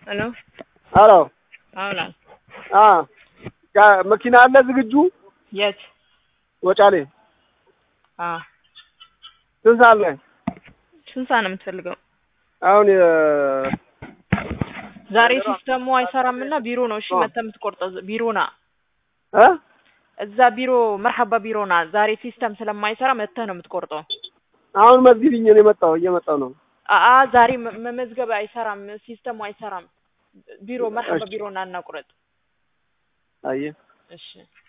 ሄሎ አሎ አውላል አ መኪና አለ ዝግጁ የት ወጫሌ አ ስንት ሰዓት ላይ ስንት ሰዓት ነው የምትፈልገው? አሁን ዛሬ ሲስተሙ አይሰራም እና ቢሮ ነው እሺ መተህ የምትቆርጠው ቢሮ ና እ እዛ ቢሮ መርሐባ ቢሮ ና ዛሬ ሲስተም ስለማይሰራ መተህ ነው የምትቆርጠው አሁን መዝግቢኝ ነው የመጣው እየመጣው ነው አአ ዛሬ መ- መመዝገብ አይሰራም ሲስተሙ አይሰራም ቢሮ መርሐባ ቢሮ ና እናቁረጥ አየህ እሺ